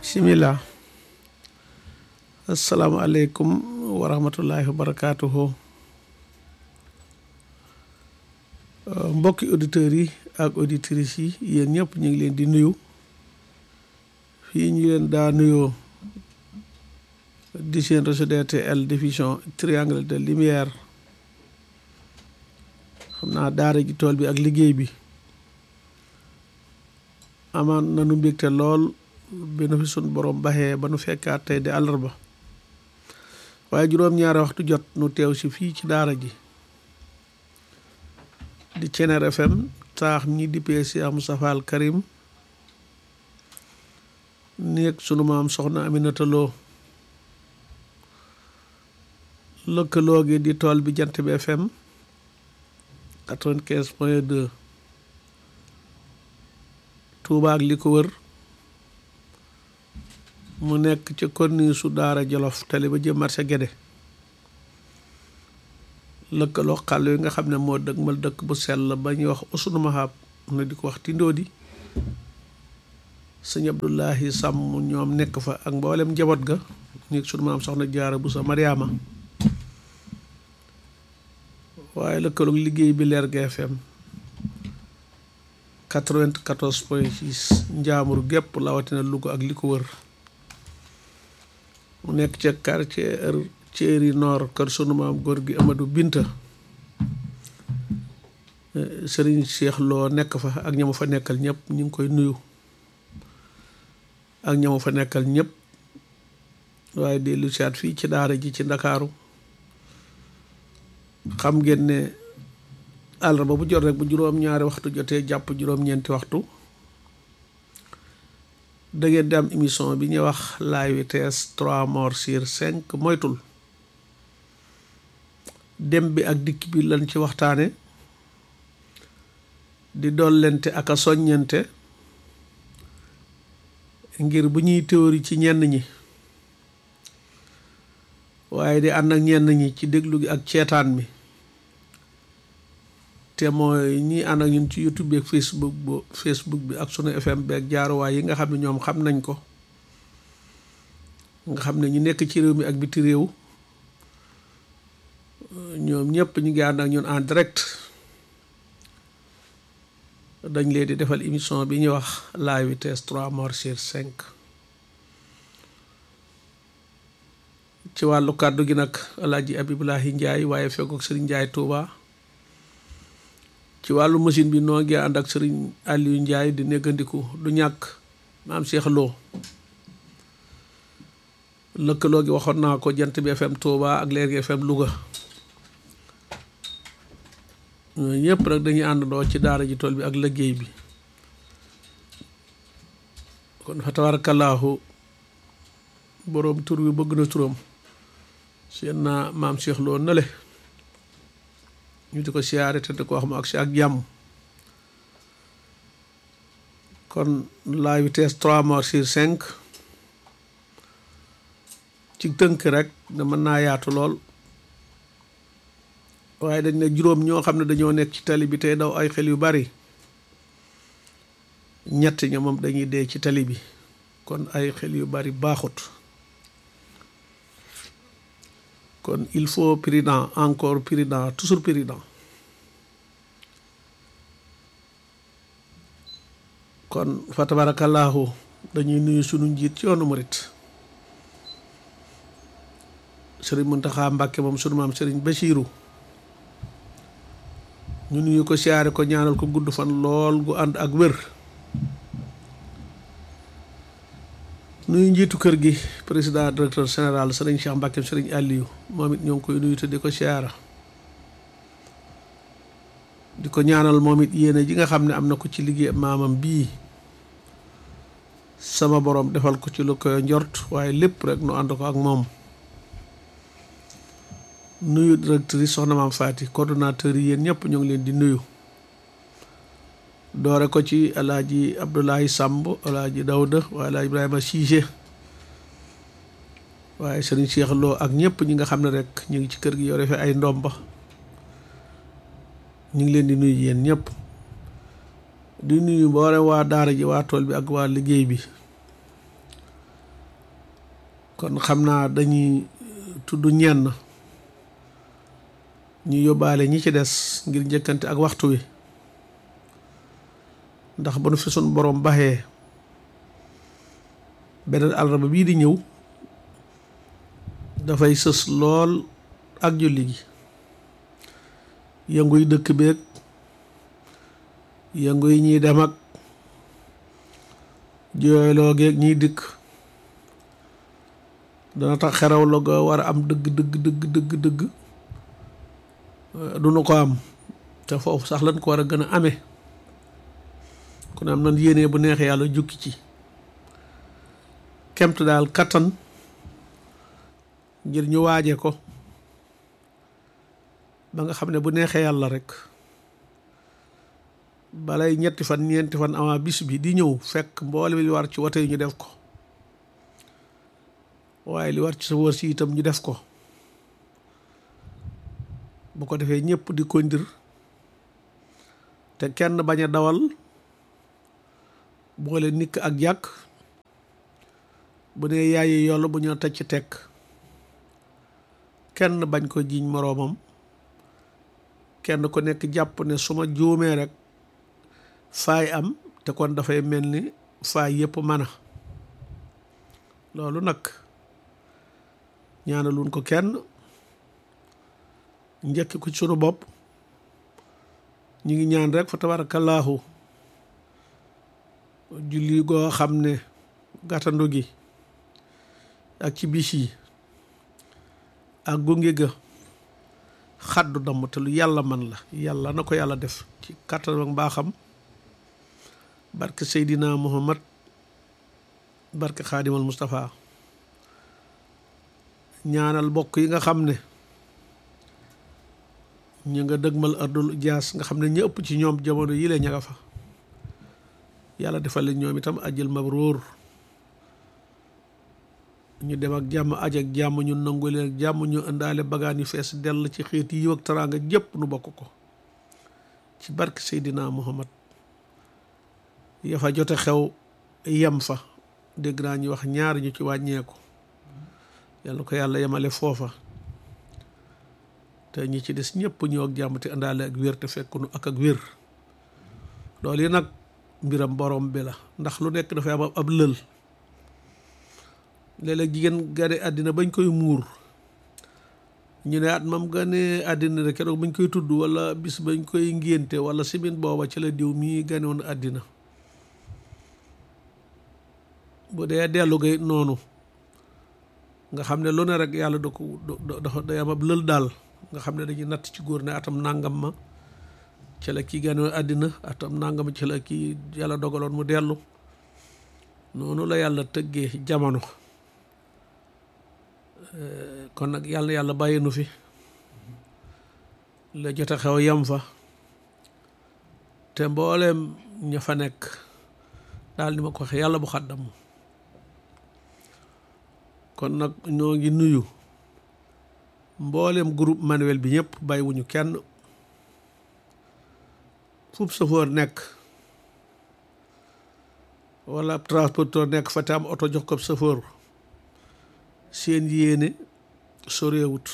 bismillah asalaamaaleykum wa rahmatullahi wa barakaatuhu mbokki auditeurs yi ak auditrices yi yéen ñëpp ñu ngi leen di nuyu fii ñu leen daa nuyoo di seen réseau DTL diffusion triangle de lumière xam naa daara ji tool bi ak liggéey bi amaan nanu mbégte lool bi nu fi sun borom baxee ba nu fekkaat tey di àllarba waaye juróom-ñaari waxtu jot nu teew si fii ci daara ji di Cener FM taax ñi di peesi am Moustapha Karim nekk sunu maam soxna Aminata Lo lëkkaloo gi di tool bi jant bi FM quatre-vingt-quinze point deux Touba ak li ko wër mu nekk ca corniche su daara Jolof tali ba jëm marché Guédé lëkkaloo xàll yi nga xam ne moo dëgg mal dëkk bu sell ba ñuy wax usunu mahab na di ko wax tindoodi sëñ Abdullahi Sàmm ñoom nekk fa ak mboolem njaboot ga nekk sunu maam soxna jaara bu sa Mariama waaye lëkkaloog liggéey bi leer GFM 94 point 6 njaamur gépp lawatina Louga ak li ko wër mu nekk ca quartier Thierry Nord kër sunu maam góor gi Amadou Binta Serigne Cheikh Lo nekk fa ak ñamu fa nekkal ñëpp ñu ngi koy nuyu ak ñamu fa nekkal ñëpp waaye dellu siyaat fii ci daara ji ci Ndakaaru xam ngeen ne àllarba bu jot rek bu juróom-ñaari waxtu jotee jàpp juróom-ñeenti waxtu da ngeen di am émission bi ñuy wax la vitesse trois morts sur cinq moytul dem bi ak dikk bi lañ ci waxtaane di dollente ak a soññente ngir bu ñuy théorie ci ñenn ñi waaye di ànd ak ñenn ñi ci déglu gi ak ceetaan mi te mooy ñi ànd ak ñun ci youtube bi ak facebook bu facebook bi ak sunu fm bi ak jaaruwaay yi nga xam ne ñoom xam nañ ko nga xam ne ñu nekk ci réew mi ak biti réew ñoom ñëpp ñu ngi ànd ak ñun en direct dañ leen di defal émission bi ñuy wax la vitesse trois morts sur cinq ci wàllu kàddu gi nag alaaji abibulahi njaay waaye fekkook sëriñ njaay tuuba ci wàllu machine bi noo ngi ànd ak sëriñ Aliou Ndiaye di néggandiku du ñàkk maam Cheikh Lo lëkkaloo gi waxoon naa ko jant bi FM Touba ak Leer gi FM Louga ñooñu ñëpp nag dañuy àndandoo ci daara ji tool bi ak liggéey bi kon fa tabarakallahu boroom tur bi bëgg na turam seen naa maam Cheikh Lo nale ñu di ko siyaare te di ko wax mu ak si ak jàmm kon la vitesse trois morts sur cinq ci tënk rek da mën naa yaatu lool waaye dañ ne juróom ñoo xam ne dañoo nekk ci tali bi tey daw ay xel yu bari ñett ña moom dañuy dee ci tali bi kon ay xel yu bari baaxut kon il faut prudent encore prudent toujours prudent kon fa tabarakallahu dañuy nuyu sunu njiit ci yoonu murit sëriñ Muntaxa Mbàkke moom sunu maam sëriñ Bachiru ñu nuyu ko siyaare ko ñaanal ko gudd fan lool gu ànd ak wér nuyu njiitu kër gi président directeur général sëriñ Cheikh Mbacke sëriñ Aliou moom it ñoo ngi koy nuyu te di ko siyaara di ko ñaanal moom it yéene ji nga xam ne am na ko ci liggéey maamam bii sama borom defal ko ci lu koy njort waaye lépp rek nu ànd ko ak moom nuyu directrice soxna maam Fati coordonnateur yi yéen ñëpp ñoo ngi leen di nuyu doore ko ci alaaji Abdoulaye Samb alaaji Dawda waaye alaaji Ibrahima Cissé waaye sëriñ Cheikh Lo ak ñëpp ñi nga xam ne rek ñu ngi ci kër gi yore fi ay ndomba ñu ngi leen di nuyu yéen ñëpp di nuyu mboolem waa daara ji waa tool bi ak waa liggéey bi kon xam naa dañuy tudd ñenn ñu yóbbaale ñi ci des ngir njëkkante ak waxtu wi ndax ba nu fi sun borom baxee beneen àllarba bii di ñëw dafay sës lool ak julli gi yënguy dëkk beeg yëngu yi ñuy dem ak jooyloo geeg ñiy dikk dana tax xeraw la ga war a am dëgg dëgg dëgg dëgg dëgg du nu ko am te foofu sax lañ ko war a gën a amee kon am nan yéene bu neexee yàlla jukki ci kemt daal kattan ngir ñu waaje ko ba nga xam ne bu neexee yàlla rek balay ñetti fan ñeenti fan avant bis bi di ñëw fekk mboole li war ci wote yi ñu def ko waaye li war ci sa wër si itam ñu def ko bu ko defee ñëpp di kondir te kenn bañ a dawal boole nikk ak jàkk bu ne yaayi yoll bu ñoo teg ci tekk kenn bañ ko jiiñ moroomam kenn ku nekk jàpp ne su ma juumee rek faay am te kon dafay mel ni faay yëpp mën a loolu nag ñaanaluñ ko kenn njëkk ko ci sunu bopp ñu ngi ñaan rek fa tabarakallaahu julli goo xam ne gàttandu gi ak ci bis yi ak gunge ga xaddu damm te lu yàlla man la yàlla na ko yàlla def ci kàttan ak mbaaxam barke Seydina Muhammad barke Xaadimal Mustafa ñaanal bokk yi nga xam ne ñu nga dëgmal ardul jaas nga xam ne ñu ëpp ci ñoom jamono yi la ña nga fa yàlla defal leen ñoom itam ajjal mabruur ñu dem ak jàmm aj ak jàmm ñu nangu leen ak jàmm ñu indaale bagaan yu fees dell ci xeet yi ak teraanga jëpp nu bokk ko ci barke Seydina Muhammad ya fa jote xew yem fa dégg naa ñu wax ñaar ñu ci wàññeeku yàlla ko yàlla yemale foofa te ñi ci des ñëpp ñëw ak jàmm te indaale ak wér te fekkunu ak ak wér loolu yi nag mbiram borom bi la ndax lu nekk dafay am ab lël léeg-léeg jigéen gane àddina bañ koy muur ñu ne at mam gane àddina rek keroog bañ koy tudd wala bis bañ koy ngénte wala simin booba ci la diw mii gane woon àddina bu dee dellu gay noonu nga xam ne lu ne rek yàlla da ko da day am ab lël daal nga xam ne dañuy natt ci góor ne atam nangam ma ci la kii gane woon àddina atam nangam ci la kii yàlla dogaloon mu dellu noonu la yàlla tëggee jamono kon nag yàlla yàlla bàyyi nu fi la jote xew yam fa te mbooleem ña fa nekk daal ni ma ko waxee yàlla bu xaddam kon nag ñoo ngi nuyu mbooleem groupe manuel bi ñëpp bàyyiwuñu kenn fub safoor nekk wala transporteur nekk fa te am oto jox ko safoor seen yéene soreewut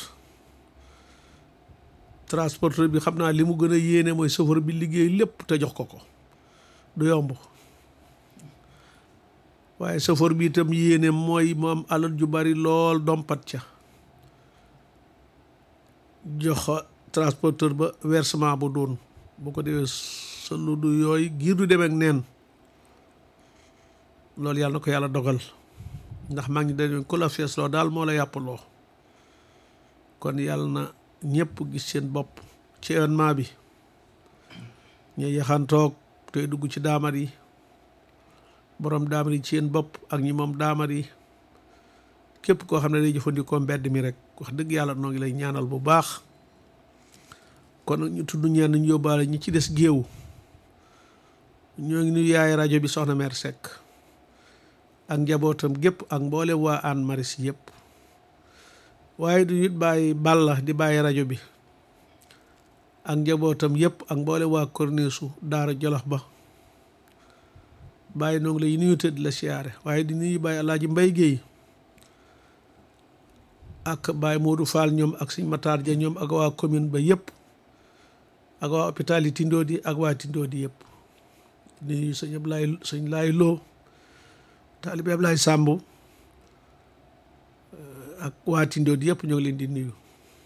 transporteur bi xam naa li mu gën a yéene mooy chauffeur bi liggéey lépp te jox ko ko du yomb waaye chauffeur bi itam yéene mooy mu am alal ju bari lool dompat ca jox transporteur ba versement bu doon bu ko defee sa lu du yooyu giir du demeek neen loolu yàlla na ko yàlla dogal ndax maa ngi dañu ku la fees loo daal moo la yàppaloo kon yàlla na ñëpp gis seen bopp ci événement bi ñu yaxantoog tey dugg ci daamar yi borom daamar yi ci seen bopp ak ñi moom daamar yi képp koo xam ne day jëfandikoo mbedd mi rek wax dëgg yàlla noo ngi lay ñaanal bu baax kon ñu tudd ñenn ñu yóbbaale ñi ci des géew ñoo ngi nuyu yaay rajo bi soxna mère Seck ak njabootam gépp ak mboolem waa Hann Maristes yëpp waaye du it bàyyi balla di bàyyi rajo bi ak njabootam yëpp ak mboolem waa korniisu daara jolof ba bàyyi noo ngi lay nuyu te di la siyaare waaye di nuyu bàyyi alaaji mbay géey ak Baye Modou Fall ñoom ak sëñ Matar Ja ñoom ak waa commune ba yëpp ak waa hôpital yi Tindoodi ak waa Tindoodi yëpp di sëñ Ablaye sëñ Laay Lo taalibe Ablaye Samb ak waa Tindoodi yëpp ñoo ngi leen di nuyu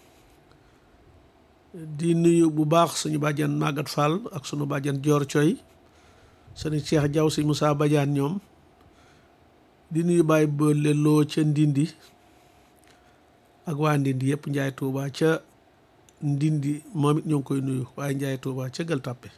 di nuyu bu baax suñu bàjjan Magat Fall ak sunu bàjjan Joor Coy sëñ Cheikh Diaw sëñ Moussa Badiane ñoom di nuyu Baye Boole Lo ca Ndindi ak waa Ndindi yëpp Njaay Tuuba ca Ndindi moom it ñoo ngi koy nuyu waaye Njaay Tuuba ca Gël Tàppe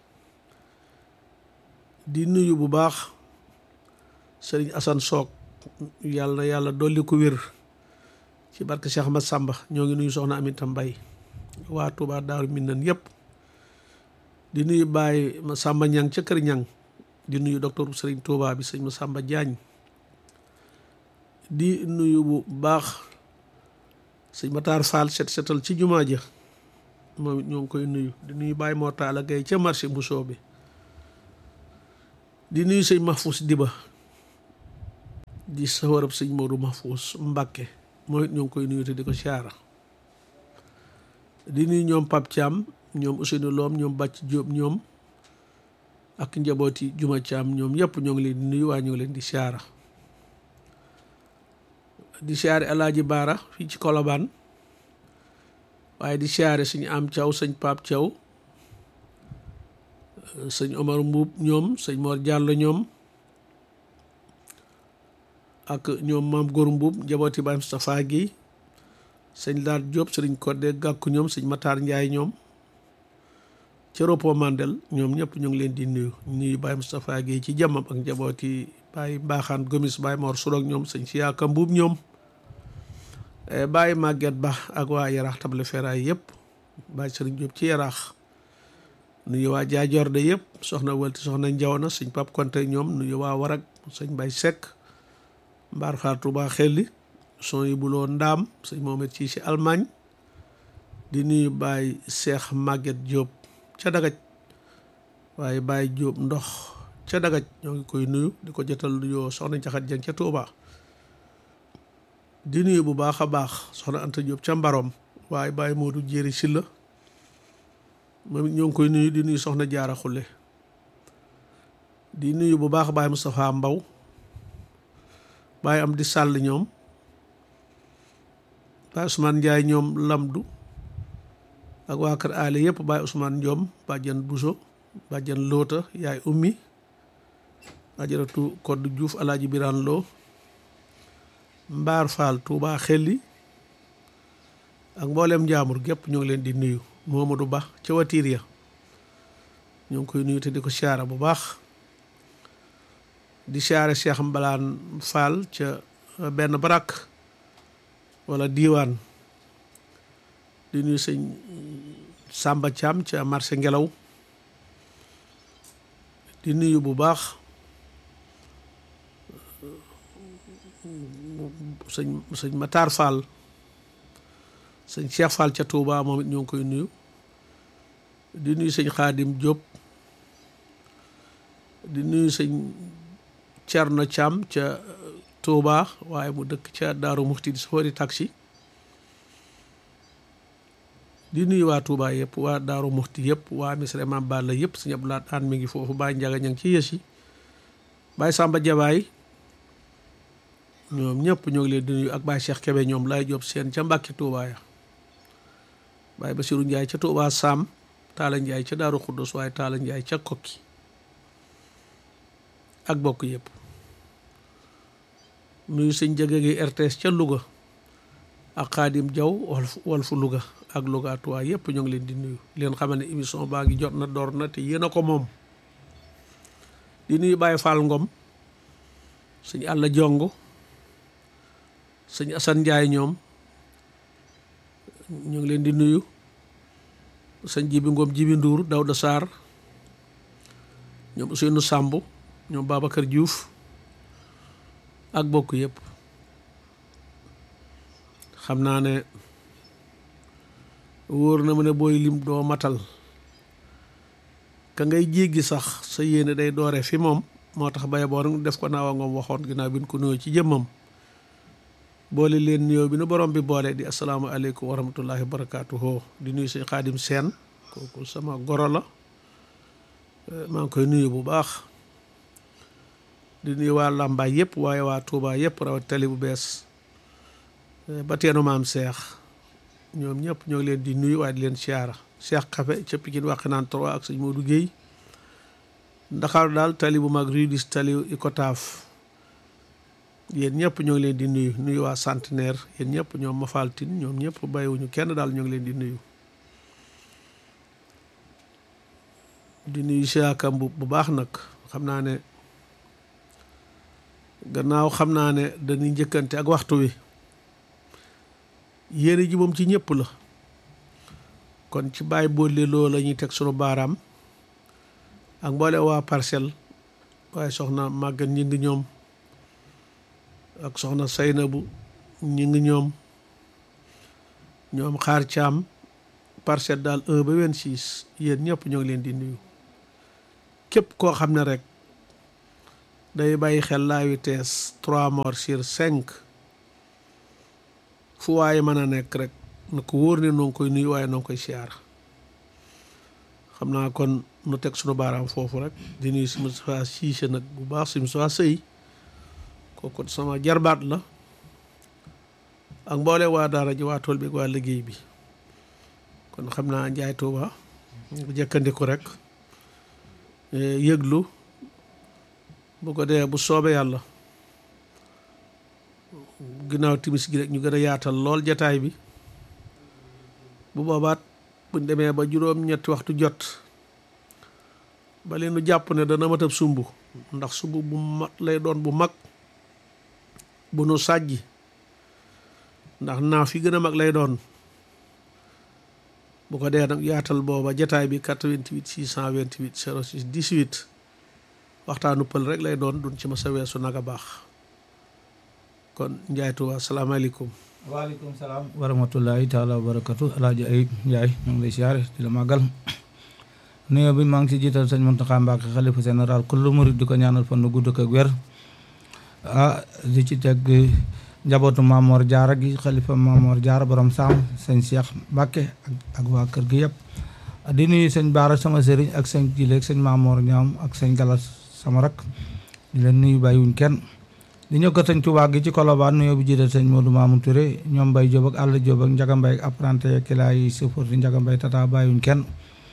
di nuyu bu baax sëriñ Assane Soog yàlla na yàlla dolli ko wér ci barke Cheikh Ahmad Samba ñoo ngi nuyu soxna Aminta Mbay waa Tuuba Daaru Minnan yëpp di nuyu Baye ma Samba Ñang ca Kër Ñang di nuyu docteur sëriñ Tuuba bi sëñ ma Samba Jaañ di nuyu bu baax sëñ Matar Fall set setal ci jumaa ja moom it ñoo ngi koy nuyu di nuyu Baye Mor Talla Gaye ca marché Mbusoo bi di nuyu sëñ Mahfous Diba di sawarab sëñ Modou Mahfous Mbakke moom it ñoo ngi koy nuyu te di ko siyaara di nuyu ñoom Pape Thiam ñoom Ousseynou Loom ñoom Bàcc Jóob ñoom ak njabooti Juma Thiam ñoom yëpp ñoo ngi leen di nuyu waaye ñoo ngi leen di siyaara di siyaare alaaji baara fii ci kolobaan waaye di siyaare suñu am thiaw sëñ Pape Thiaw sëñ Omar Mbuub ñoom sëñ Mor Diallo ñoom ak ñoom maam Góor Mbuub njabooti Baay Moustapha gi sëñ Laat Diop sëriñ Kodde Gàkku ñoom sëñ Matar Njaay ñoom ci Ropo Mandel ñoom ñëpp ñu ngi leen di nuyu nuyu Baay Moustapha gi ci jàmmam ak njabooti Baay Mbaaxaan Gomis Baay Mor Surok ñoom sëñ Siyaaka Mbuub ñoom bàyyi màgget ba ak waa yaraax table feraay yëpp bàyyi sëriñ Jóob ci yaraax nuyu waa jaajorde yëpp soxna walti soxna njaw na sëñ pap konte ñoom nuyu waa warag sëñ bay sekk mbaar xaar Tuubaa xelli son yi buloo ndaam sëñ moomet ci si Allemagne di nuyu bàyyi seex màgget Jóob ca dagaj waaye bàyyi Jóob ndox ca dagaj ñoo ngi koy nuyu di ko jotal nuyoo soxna jaxat jang ca Tuubaa di nuyu bu baax a baax soxna Anta Diop ca Mbarom waaye Baye Modou Jéeri Silla moom it ñoo ngi koy nuyu di nuyu soxna Jaara Xulle di nuyu bu baax Baye Moustapha Mbaw Baye am di sàll ñoom Baye Ousmane Ndiaye ñoom Lamdu ak waa kër aale yëpp Baye Ousmane Ndiom bàjjan Bousso bàjjan Loota yaay ummi ajaratu Kodd Diouf Alaaji Biraan Loo Mbaar Fall Touba xelli ak mboolem njaamur gépp ñoo ngi leen di nuyu Momadou Ba ca watiir ya ñoo ngi koy nuyu te di ko siyaara bu baax di siyaare Cheikh Mbalaan Fall ca benn barak wala diiwaan di nuyu sëñ Samba Thiam ca marché ngelaw di nuyu bu baax sëñ sëñ Matar Fall sëñ Cheikh Fall ca Touba moom it ñoo ngi koy nuyu di nuyu sëñ Xaadim Diop di nuyu sëñ Thierno Thiam ca Touba waaye mu dëkk ca Daaru Muxti di safari taxi di nuyu waa Touba yëpp waa Daaru Muxti yëpp waa Misra Maam Balla yëpp sëñ Abdoulaye Aan mi ngi foofu Baye Njaga ña ngi ci yës yi Baye Samba Jabaay ñoom ñëpp ñoo ngi leen di nuyu ak Baye Cheikh Kebe ñoom lay job seen ca Mbàkke Touba ya Baye Basiru Njaay ca Touba Sam Taala Njaay ca Daaru Xuddus waaye Taala Njaay ca Kokki ak bokk yëpp nuyu sëñ jege gi RTS ca Louga ak Xaadim Jaw Walfu Louga ak Louga Touba yëpp ñoo ngi leen di nuyu leen xamal ne émission baa ngi jot na door na te yéen a ko moom di nuyu Baye Fall Ngom sëñ Àlla Jongo sëñ Assane Ndiaye ñoom ñu ngi leen di nuyu sëñ Jibi Ngom Jibi Ndour Dawda Sarr ñoom Ousseynou Samb ñoom Babacar Diouf ak bokk yëpp xam naa ne wóor na ma ne booy lim doo matal ka ngay jéggi sax sa yéene day doore fi moom moo tax baye boo def ko naawa ngoom waxoon ginnaaw bi ñu ko nuyoo ci jëmmam boole leen nuyoo bi nu borom bi boole di asalaamaaleykum wa rahmatullahi wa barakaatuhu di nuyu sëñ xaadim seen kooku sama goro la maa ngi koy nuyu bu baax di nuyu waa Lambaay yëpp waaye waa Touba yëpp rawat tali bu bees ba teenu maam Seex ñoom ñëpp ñoo ngi leen di nuyu waaye di leen siyaara Seex Kafe ca Pikine Waxinaan 3 ak sëñ Modou Guèye Ndakaaru daal tali bu mag rudis tali Icotaf yéen ñëpp ñoo ngi leen di nuyu nuyu waa centenaire yéen ñëpp ñoom Mafaltine ñoom ñëpp bàyyiwuñu kenn daal ñoo ngi leen di nuyu di nuyu siakam bu bu baax nag xam naa ne gannaaw xam naa ne dañuy njëkkante ak waxtu wi yéene ji moom ci ñëpp la kon ci bàyyi boole loo la ñuy teg sunu baaraam ak mboole waa parcelle waaye soxna màggat ñi ngi ñoom ak soxna Saynabu ñi ngi ñoom ñoom xaar caam parcelle daal 1 ba 26 yéen ñëpp ñoo ngi leen di nuyu képp koo xam ne rek day bàyyi xel la vitesse 3 morts sur 5 fu waaye mën a nekk rek na ko wóor ne noo ngi koy nuyu waaye noo ngi koy siyaar xam naa kon nu teg sunu baaraam foofu rek di nuyu si Moustapha Cissé nag bu baax si Moustapha Sëy kooku sama jarbaat la ak mboole waa daara ji waa tool bi ak waa liggéey bi kon xam naa njaay tuuba jëkkandiku rek yëglu bu ko dee bu soobee yàlla ginnaaw timis gi rek ñu gën a yaatal lool jataay bi bu boobaat buñ demee ba juróom ñetti waxtu jot ba leen nu jàpp ne dana matab sumb ndax sumb bu mat lay doon bu mag bu nu sàjji ndax naa fi gën a mag lay doon bu ko dee nag yaatal booba jataay bi 88 628 06 18 waxtaanu pël rek lay doon duñ ci ma sa weesu nag a baax kon Njaay Tuuba asalaamaaleykum waaleykum salaam wa rahmatullahi taala wa barakatu alaaji ayib Njaay ñu ngi lay siyaare di la màggal nuyoo bi maa ngi ci jiital sëñ Muntaxa Mbàkke xalifa général kullu murid di ko ñaanal fan nu gudd ak wér ah di ci teg njabootu Maamoor Jaara gi xalifa Maamoor Jaara borom saam sëñ Cheikh Mbàkke ak ak waa kër gi yëpp di nuyu sëñ Baara sama sëriñ ak sëñ Jileeg sëñ Maamoor ñoom ak sëñ Galas sama rak di leen nuyu bàyyiwuñ kenn di ñëw ko sëñ Tuubaa gi ci Kolobaan nuyoo bi jiital sëñ Modou Mamoun Touré ñoom Mbay Jóob ak Àll Jóob ak Njaga Mbay ak apprenti kilaa yi sëfoor di Njaga Mbay tata bàyyiwuñ kenn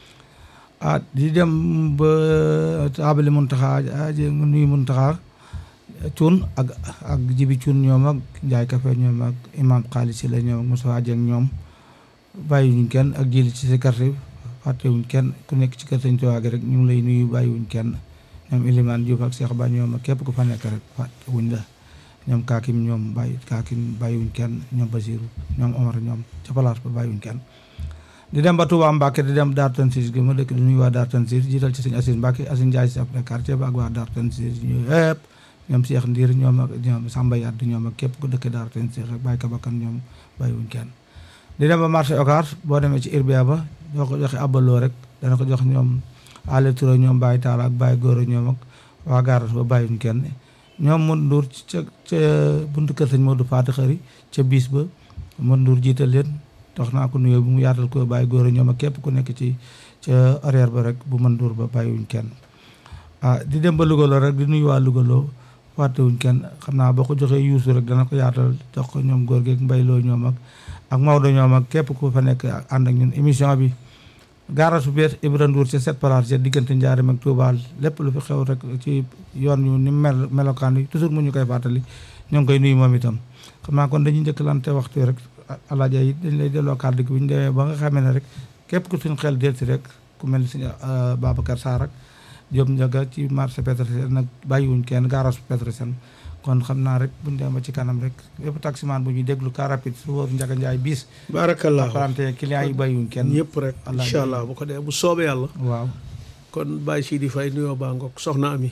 ah di dem ba taabali Muntaxa nuyu Muntaxa cuun ak ak jibi cuun ñoom ak njaay kafe ñoom ak imam xaalis si la ñoom ak Moussa Dieng ñoom bàyyiwuñ kenn ak jili ci si carte fàttewuñ kenn ku nekk ci kër Sëñ Tuubaa gi rek ñu ngi lay nuyu bàyyiwuñ kenn ñoom Ilimaan Diouf ak Cheikh Ba ñoom ak képp ku fa nekk rek fàttewuñ la ñoom kaakim ñoom bàyyi kaakim bàyyiwuñ kenn ñoom Basiru ñoom Omar ñoom ca place ba bàyyiwuñ kenn di dem ba Touba Mbacke di dem Dar Tanzil gi ma dëkk di nuyu waa Dar Tanzil jiital ci sëñ Assis Mbacke Assis Ndiaye chef de quartier ba ak waa Dar Tanzil ñu yëpp ñoom Cheikh Ndiir ñoom ak ñoom Samba Yadd ñoom ak képp ku dëkk Dar Tanzil rek bàyyi kabakan ñoom bàyyiwuñ kenn di dem ba marché Ocar boo demee ci Irbia ba boo ko joxe abaloo rek dana ko jox ñoom Ale Touré ñoom Baye Talla ak Baye Goro ñoom ak waa Gaaras ba bàyyiwuñ kenn ñoom mun nduur ca ca buntu kër sëñ Modou Fatou Xëri ca bis ba mun nduur jiital leen dox naa ko nuyoo bu mu yaatal ko bàyyi góor ñoom ak képp ku nekk ci ca arrière ba rek bu mën duur ba bàyyiwuñ kenn ah di dem ba Louga rek di nuyu waa Louga loo fàttewuñ kenn xam naa boo ko joxee yuusu rek dana ko yaatal jox ko ñoom góor geeg mbayloo ñoom ak ak Maodo ñoom ak képp ku fa nekk ànd ak ñun émission bi gaara su bees Ibra Ndour ca sept place ca diggante Njaaréem ak Touba lépp lu fi xew rek ci yoon yu ni mel melokaan yi toujours mu ñu koy fàttali ñoo ngi koy nuyu moom itam xam naa kon dañuy njëkkalante waxtu rek alaaja yi dañ lay delloo kàddu gi bu ñu demee ba nga xamee ne rek képp ku suñ xel delsi rek ku mel ni suñu Babacar Sarr ak Diop Ndiaga ci marché Petersen nag bàyyiwuñ kenn garage Petersen kon xam naa rek buñ demee ba ci kanam rek yëpp taximaan bu ñuy déglu car rapide su wóor Ndiaga Ndiaye bis barakallah apprenti clients yi bàyyiwuñ kenn ñëpp rek incha allah bu ko dee bu soobee yàlla waaw kon Baye Sidi Faye nuyoo baa ngoog soxna Ami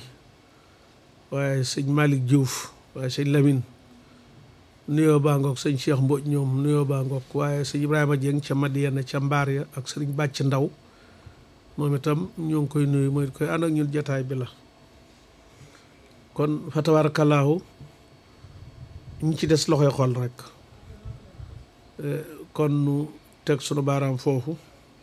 waaye sëñ Malick Diouf waaye sëñ Lamine nuyoo baa ngoog sëñ Cheikh Mbodj ñoom nuyoo baa ngoog waaye sëñ Ibrahima Dieng ca Madiana ca Mbaar ya ak sëriñ Bàcc Ndaw moom itam ñoo ngi koy nuyu mooy koy ànd ak ñun jataay bi la kon fa tabaarakallaahu ñi ci des loxoy xol rek kon nu teg sunu baaraam foofu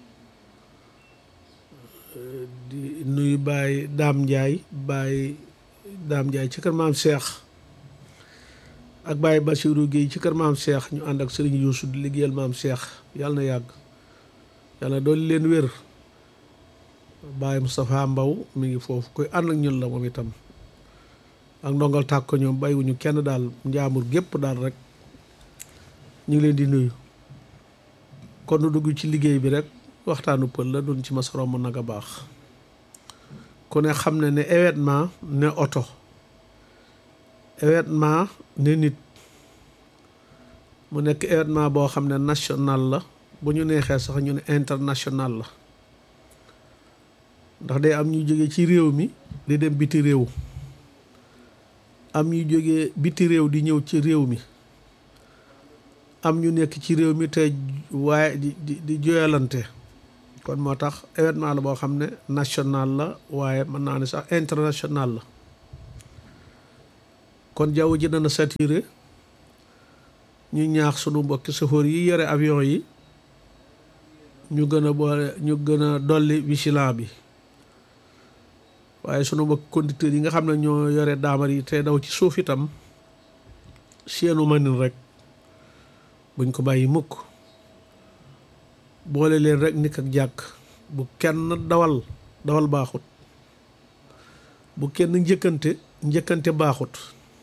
di nuyu Baye Daam Njaay Baye Daam Njaay ci kër maam Cheikh ak Baye Bassirou Guèye ci kër maam Cheikh ñu ànd ak Serigne Youssou di liggéeyal maam Cheikh yàlla na yàgg yàlla doolu leen wér Baye Moustapha Mbaw mi ngi foofu koy ànd ak ñun la moom itam ak ndongal tàkk ko ñoom bàyyiwuñu kenn daal njaamur gépp daal rek ñu ngi leen di nuyu kon nu dugg ci liggéey bi rek waxtaanu pël la doon ci mas romb nag a baax ku ne xam ne ne événement ne oto événement ne nit mu nekk événement boo xam ne national la bu ñu neexee sax ñu ne international la ndax day am ñu jóge ci réew mi di dem biti réew am ñu jóge biti réew di ñëw ci réew mi am ñu nekk ci réew mi te waaye di di di joyalante kon moo tax événement la boo xam ne national la waaye mën naa ne sax international la kon jaww ji dana saturé ñu ñaax sunu mbokki chauffeur yi yore avion yi ñu gën a boole ñu gën a dolli vigilant bi waaye sunu mbokki conducteurs yi nga xam ne ñoo yore daamar yi te daw ci suuf itam seenu manin rek buñ ko bàyyi mukk boole leen rek nikk ak jàkk bu kenn dawal dawal baaxut bu kenn njëkkante njëkkante baaxut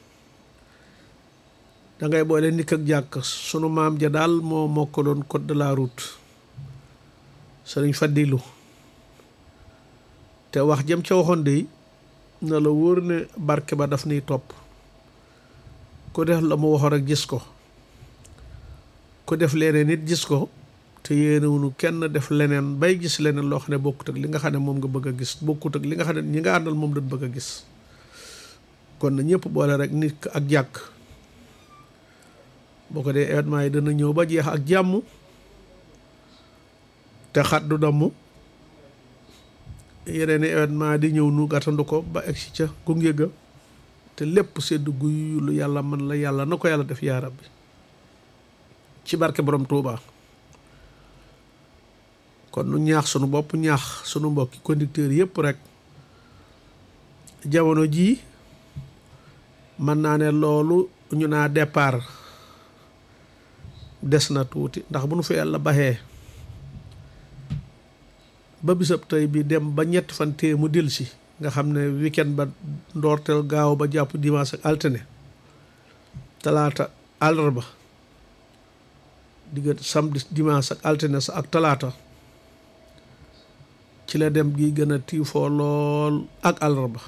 dangay boole nikk ak jàkk sunu maam ja daal moo mokkaloon code de la route sëriñ Fadilu te wax jëm ca waxoon de na la wóor ne barke ba daf niy topp ku def la mu waxoon rek gis ko ku def leneen nit gis ko te yéenewunu kenn def leneen bay gis leneen loo xam ne bokkut ak li nga xam ne moom nga bëgg a gis bokkut ak li nga xam ne ñi nga àndal moom dañ bëgg a gis kon na ñëpp boole rek nit ak jàkk boo ko dee événement yi dana ñëw ba jeex ak jàmm te xat du damm yeneen i événement di ñëw nu gàttandu ko ba egsi ca gunge ga te lépp sedd guy lu yàlla man la yàlla na ko yàlla def yaa rabbi ci barke borom Touba kon nu ñaax sunu bopp ñaax sunu mbokki conducteurs yëpp rek jamono jii mën naa ne loolu ñu naa départ des na tuuti ndax bu nu fa yàlla baxee ba bisab tey bi dem ba ñetti fan tee mu delsi nga xam ne weekend ba ndoorteel gaaw ba jàpp dimanche ak altine talaata àllarba diggante samedi dimanche ak altine sa ak talaata ci la dem gi gën a tiifoo lool ak àllarba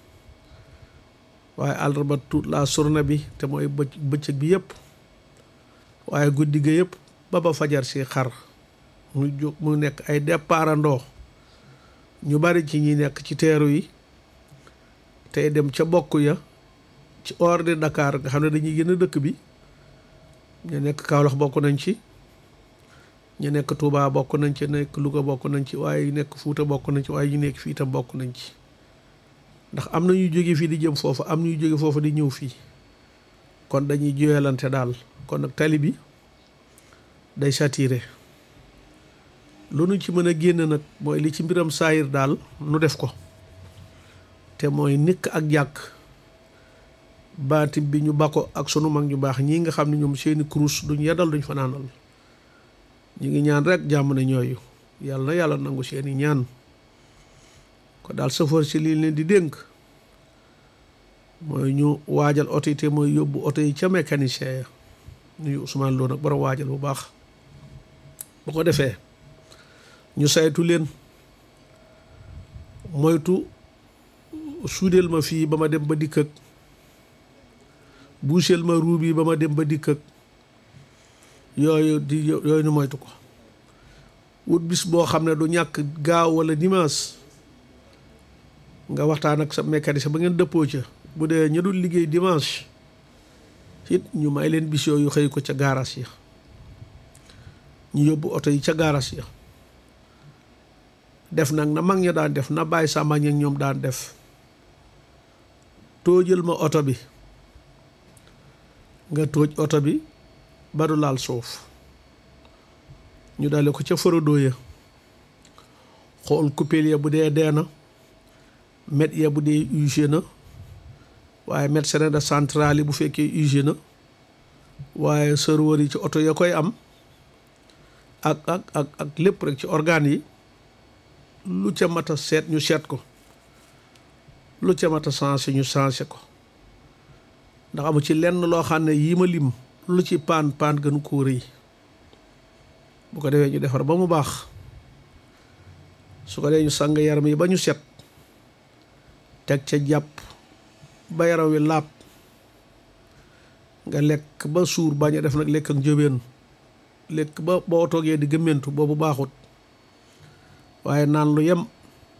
waaye àllarba tout la journée bi te mooy bëcc bëccëg bi yëpp waaye guddi ga yëpp ba ba fajar si xar mu jóg mu nekk ay départandoo ñu bari ci ñi nekk ci teeru yi tey dem ca bokk ya ci hors de Dakar nga xam ne dañuy gën a dëkk bi ñu nekk Kaolack bokk nañ ci ñu nekk Touba bokk nañ ci nekk Louga bokk nañ ci waaye nekk Fuuta bokk nañ ci waaye ñu nekk fii itam bokk nañ ci ndax am na ñuy jóge fii di jëm foofu am ñuy jóge foofu di ñëw fii kon dañuy joyalante daal kon nag tali bi day saturé lu nu ci mën a génn nag mooy li ci mbiram saayir daal nu def ko te mooy nikk ak jàkk baatim bi ñu bako ak sunu mag ñu baax ñii nga xam ne ñoom seeni kurus duñ yeddal duñ fanaanal ñu ngi ñaan rek jàmm ne ñooyu yàlla na yàlla nangu seeni ñaan ko daal sëfoor si lii leen di dénk mooy ñu waajal oto yi te mooy yóbbu oto yi ca mécanicien ya nuyu Ousmane Lo nag borom waajal bu baax bu ko defee ñu saytu leen moytu suudeel ma fii ba ma dem ba dikk ak buuseel ma ruub yi ba ma dem ba dikk ak yooyu di yooyu nu moytu ko wut bis boo xam ne du ñàkk gaaw wala dimanche nga waxtaan ak sa mécanicien ba ngeen dëppoo ca bu dee ñu dul liggéey dimanche it ñu may leen bis yooyu xëy ko ca gaaraas ya ñu yóbbu oto yi ca gaaraas ya def nag na mag ña daan def na bàyyi sàmmañ ak ñoom daan def tóojal ma oto bi nga tóoj oto bi ba du laal suuf ñu dale ko ca forodo ya xool coupelle ya bu dee dee na met ya bu dee usé na waaye met sene de centrale yi bu fekkee usé na waaye serveur yi ci oto ya koy am ak ak ak ak lépp rek ci organes yi lu ca mat a seet ñu seet ko lu ca mat a changé ñu changé ko ndax amu ci lenn loo xam ne yii ma lim lu ci paan paan gënu koo rëy bu ko defee ñu defar ba mu baax su ko dee ñu sang yaram yi ba ñu set teg ca jàpp ba yaram wi laab nga lekk ba suur bañ a def nag lekk ak njóbeen lekk ba boo toogee di gëmmentu boobu baaxut waaye naan lu yem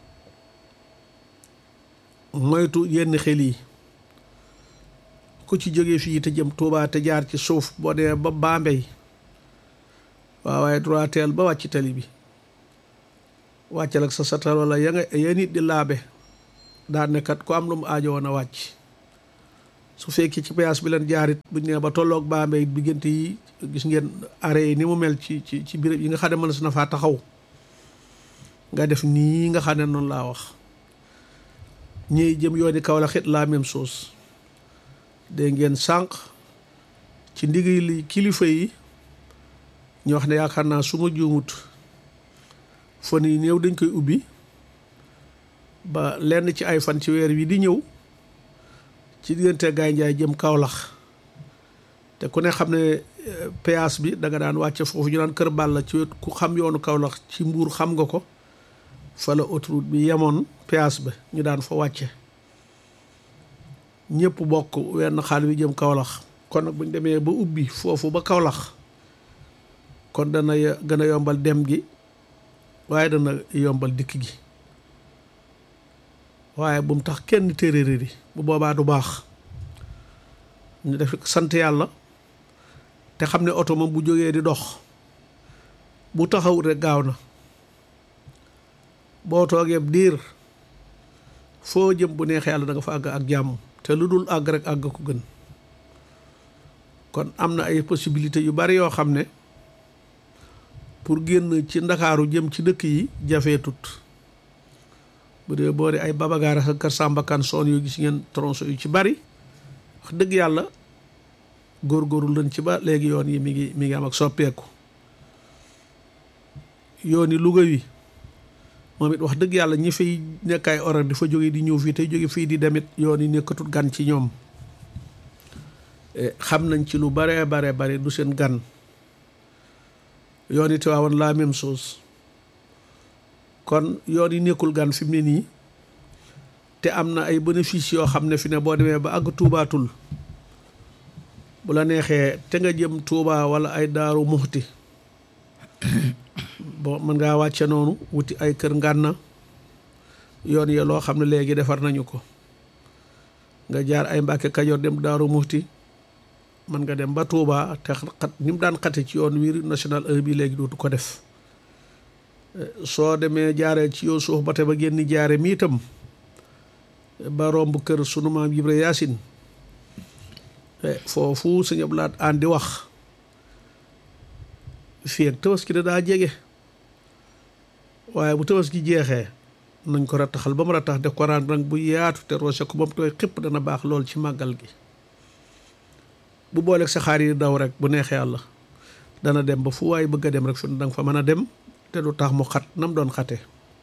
moytu yenn xel yi ku ci jógee fii te jëm Tuubaa te jaar ci suuf boo demee ba Bambey waaw waaye droiteel ba wàcc tali bi wàccal ak sa satal wala ya nga ya nit di laabe daan ne kat ku am lu mu aajo woon a wàcc su fekkee ci péage bi leen jaarit buñ nee ba tolloog Bambey diggante yi gis ngeen arrêt yi ni mu mel ci ci ci béréb yi nga xam ne mën na faa taxaw nga def nii nga xam ne noonu laa wax ñiy jëm yooni Kaolack it la même chose dégg ngeen sànq ci ndigal li kilifa yi ñu wax ne yaakaar naa su ma juumut fan yi néew dañ koy ubbi ba lenn ci ay fan ci weer wi di ñëw ci diggante Gaye Ndiaye jëm Kaolack te ku ne xam ne péage bi da nga daan wàcce foofu ñu daan kër Balla ci wet ku xam yoonu Kaolack ci mbuur xam nga ko fa la autoroute bi yemoon péage ba ñu daan fa wàcce ñëpp bokk wenn xaal wi jëm Kaolack kon nag bu ñu demee ba ubbi foofu ba Kaolack kon dana gën a yombal dem gi waaye dana yombal dikk gi waaye bu mu tax kenn téeréeri bu boobaa du baax ñu def sant yàlla te xam ne oto moom bu jógee di dox bu taxawut rek gaaw na boo toogee diir foo jëm bu neexee yàlla da nga fa àgg ak jàmm te lu dul àgg rek àgg ko gën kon am na ay possibilités yu bari yoo xam ne pour génn ci ndakaaru jëm ci dëkk yi jafeetut bu dee boori ay babagaara sa kër sàmbakan soon yu gis ngeen tronçon yu ci bari wax dëgg yàlla góorgóorlu lañ ci ba léegi yoon yi mi ngi mi ngi am ak soppeeku yoon yi Louga wi moom it wax dëgg yàlla ñi fay nekk ay horaire di fa jóge di ñëw fii tey jóge fii di demit yoon yi nekkatul gan ci ñoom xam nañ ci lu bare bare bare du seen gan yoon yi Tiwaawan la même chose kon yoon yi nekkul gan fi mu ne nii te am na ay bénéfice yoo xam ne fi ne boo demee ba àgg tuubaatul bu la neexee te nga jëm Tuubaa wala ay daaru muxti bon mën ngaa wàcce noonu wuti ay kër ngànna yoon ya loo xam ne léegi defar nañu ko nga jaar ay Mbàkke Kajoor dem daaru muxti mën nga dem ba Tuubaa te xat ni mu daan xate ci yoon wi national 1 bi léegi dootu ko def soo demee jaaree ci yow suuf ba te ba génn jaare mi itam ba romb kër sunu maam Ibra Yaasin foofu sëñ Abdu Lahat an di wax fii ak tabaski da daa jege waaye bu tabaski jeexee nañ ko rattaxal ba mu rattax def ko raan nag bu yaatu te roose ko ba mu tooy xëpp dana baax lool ci màggal gi bu booleeg sa xaar yi daw rek bu neexee yàlla dana dem ba fu waay bëgg a dem rek fi danga fa mën a dem te du tax mu xat nam doon xate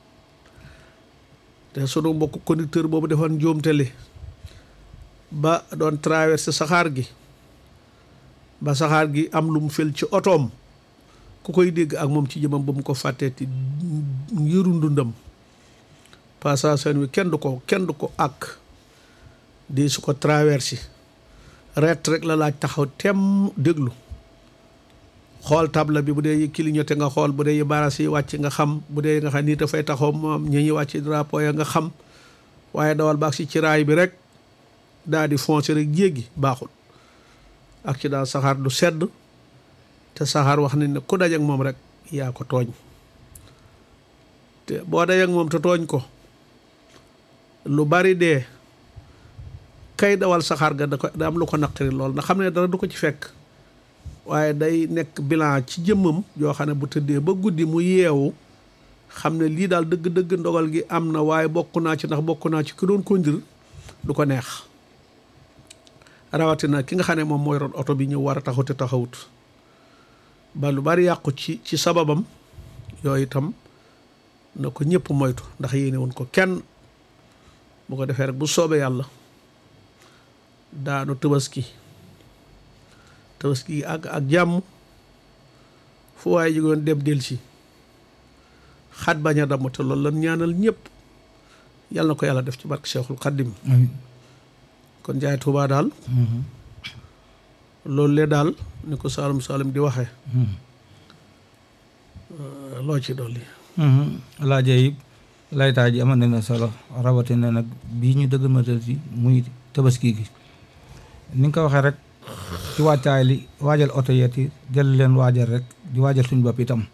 te sunu mbokk conducteur boobu defoon njuumteli ba doon traversé saxaar gi ba saxaar gi am lu mu fel ci otoom ku koy dégg ak moom ci jëmam ba mu ko fàtteeti ngiru ndundam passation wi kenn du ko kenn du ko ak di su ko traversé ret rek la laaj taxaw tem déglu xool table bi bu dee clignoté nga xool bu dee baras yi wàcc nga xam bu dee nga xam ni dafay taxaw moom ñi ñuy wàcc drapeau ya nga xam waaye dawal baax si ci raay bi rek daal di foncé rek jéggi baaxul accident saxaar du sedd te saxaar wax nañ ne ku daj ak moom rek yaa ko tooñ te boo daj ak moom te tooñ ko lu bari dee kay dawal saxaar ga da ko da am lu ko naqari lool ndax xam ne dara du ko ci fekk waaye day nekk bilan ci jëmmam yoo xam ne bu tëddee ba guddi mu yeewu xam ne lii daal dëgg-dëgg ndogal gi am na waaye bokk naa ci ndax bokk naa ci ki doon conduire du ko neex rawatina ki nga xam ne moom mooy roon oto bi ñëw war a taxaw te taxawut ba lu bari yàqu ci ci sababam yooyu itam na ko ñëpp moytu ndax yéene woon ko kenn bu ko defee rek bu soobee yàlla daanu tëbaski tëbaski ak ak jàmm fu waaye jógoon dem delsi xat bañ a damm te loolu lan ñaanal ñëpp yàlla na ko yàlla def ci barke Cheikhul Xaddim kon jaay Tuubaa daal loolu lee daal ni ko Saalum Saalum di waxee loo ci dolli laaje yi laytaa ji amal na solo rawatina nag bii ñu dëgg matal ci muy tabaski gi ni nga ko waxee rek ci wàccaay li waajal oto yeet yi jël leen waajal rek di waajal suñu bopp itam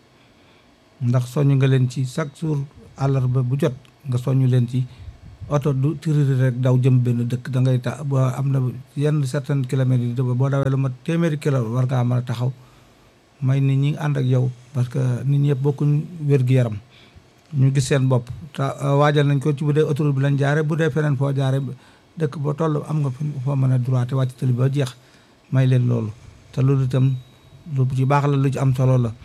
ndax soññ nga leen ci chaque jour àllarba bu jot nga soññ leen ci oto du tiriri rek daw jëm benn dëkk da ngay ta boo am na yenn certaines kilomètres yi boo dawee lu ma téeméeri kilo war ngaa mën a taxaw may nit ñi ànd ak yow parce que nit ñi yëpp bokkuñ wér-gu-yaram ñu gis seen bopp te waajal nañ ko ci bu dee autoroute bi lañ jaare bu dee feneen foo jaare dëkk ba toll am nga foo mën a droite wàcc tali ba jeex may leen loolu te loolu itam lu ci baax la lu ci am solo la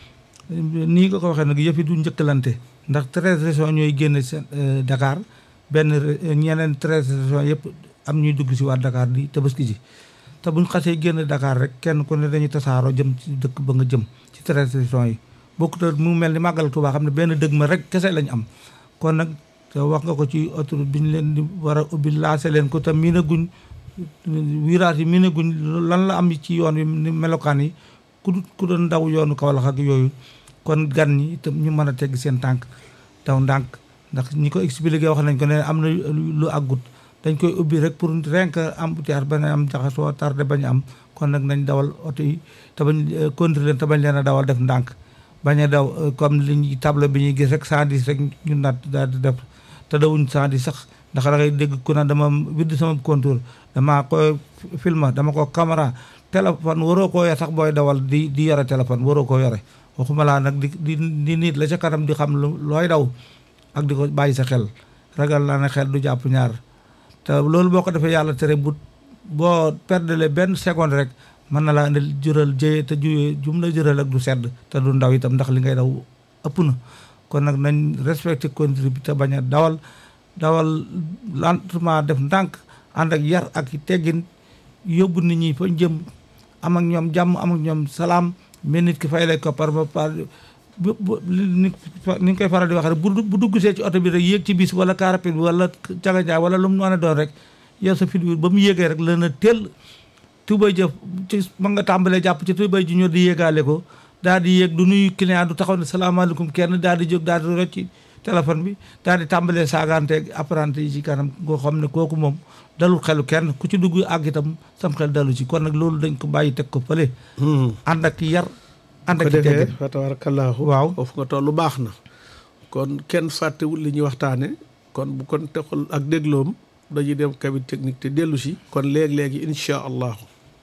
nii nga ko waxee nag yëf yi du njëkkalante ndax treize régions ñooy génn seen Dakar benn ñeneen treize régions yëpp am ñuy dugg si waat Dakar di tabaski ji te buñ xasee génn Dakar rek kenn ku ne dañuy tasaaroo jëm ci dëkk ba nga jëm ci treize régions yi bokkut mu mel ni màggal Tuubaa xam ne benn dëgg ma rek kese lañ am kon nag te wax nga ko ci autoroute bi ñu leen di war a ubbi lancé leen ko te miinaguñ virage yi miinaguñ lan la am ci yoon yi ni melokaan yi ku ku doon daw yoonu Kawlax ak yooyu kon gan ñi itam ñu mën a tegg seen tànk daw ndànk ndax ñi ko expliqué wax nañ ko ne am na lu àggut dañ koy ubbi rek pour renk embouteillage bañ a am jaxasoo tardé bañ am kon nag nañ dawal oto yi te bañ contrôler leen te bañ leen a dawal def ndànk bañ a daw comme li ñuy table bi ñuy gis rek 110 rek ñu naat daal di def te dawuñ 110 sax ndax da ngay dégg ku ne dama widd sama contour dama koy filma dama ko caméra téléphone waroo koo yore sax booy dawal di di yore téléphone waroo koo yore waxuma laa nag di di di nit la ca kanam di xam looy daw ak di ko bàyyi sa xel ragal naa ne xel du jàpp ñaar te loolu boo ko defee yàlla tere bu boo perdele benn seconde rek mën na laa indil jural jëye te juyee jum la jural ak du sedd te du ndaw itam ndax li ngay daw ëpp na kon nag nañ respecté conduite bi te bañ a dawal dawal lentement def ndànk ànd ak yar ak teggin yóbbu nit ñi fa jëm am ak ñoom jàmm am ak ñoom salaam mais nit ki fay lay ko par par bu bu ni ni nga koy faral di wax rek bu dugg see ci oto bi rek yéeg ci bis wala car rapide wala caganjaay wala lu mu mën a doon rek yow sa fit bi ba mu yéegee rek la na teel tubay jëf ci ma nga tàmbalee jàpp ci tubay ji ñoo di yéegaale ko daal di yéeg du nuyu client du taxaw ne salaamaaleykum kenn daal di jóg daal di rocci téléphone bi daal di tàmbalee saagaanteeg apprenti yi ci kanam ngoo xam ne kooku moom dalul xelu kenn ku ci dugg àgg itam sam xel dalu ci kon nag loolu dañ ko bàyyi teg ko fële ànd ak yar ànd ko ak defee teggin fa tabarakallahu waaw foofu nga tollu baax na kon kenn fàttewul li ñuy waxtaane kon bu kon texul ak dégloom dañuy dem cabine technique te dellu si kon léegi-léegi insha allahu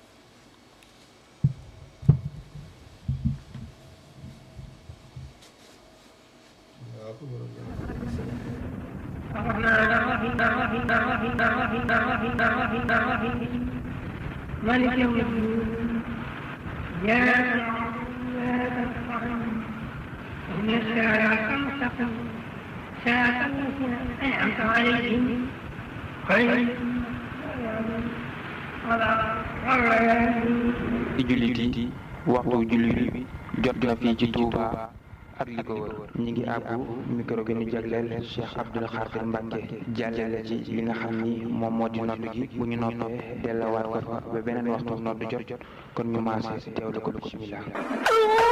مالك يوم الدين يا إن الساعة المستقيم ساعة التي أنعمت عليهم خير ci jullit yi waxtu jullit bi jot na fii ci Touba ak li ko wër ñi ngi àbbu micro bi ñu jagleel Cheikh Abdoul Khadir Mbacke jàllale ci li nga xam ni moom moo di nodd gi bu ñu noppee delluwaat ko fa ba beneen waxtu nodd jot kon ñu maase teewlu ko bismillah